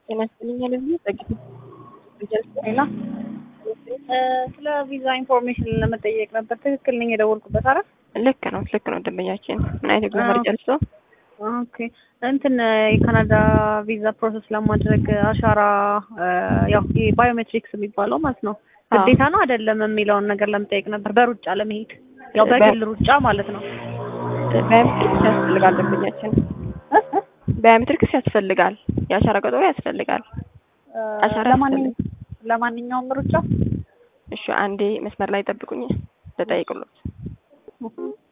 ጤና ይስጥልኝ ልብዬ ጸጊት ሌላ ስለ ቪዛ ኢንፎርሜሽን ለመጠየቅ ነበር። ትክክል ነኝ የደወልኩበት? አረ ልክ ነው ልክ ነው። ደንበኛችን ምን አይነት ጉዞ መረጃ ልስጦ? ኦኬ እንትን የካናዳ ቪዛ ፕሮሰስ ለማድረግ አሻራ ያው ባዮሜትሪክስ የሚባለው ማለት ነው ግዴታ ነው አይደለም የሚለውን ነገር ለመጠየቅ ነበር። በሩጫ ለመሄድ ያው በግል ሩጫ ማለት ነው። ባዮሜትሪክስ ያስፈልጋል ደንበኛችን ባዮሜትሪክስ ያስፈልጋል። የአሻራ ቀጠሮ ያስፈልጋል። አሻራ ለማንኛውም ለማንኛውም ሩጫ እሺ፣ አንዴ መስመር ላይ ጠብቁኝ ልጠይቅሎት።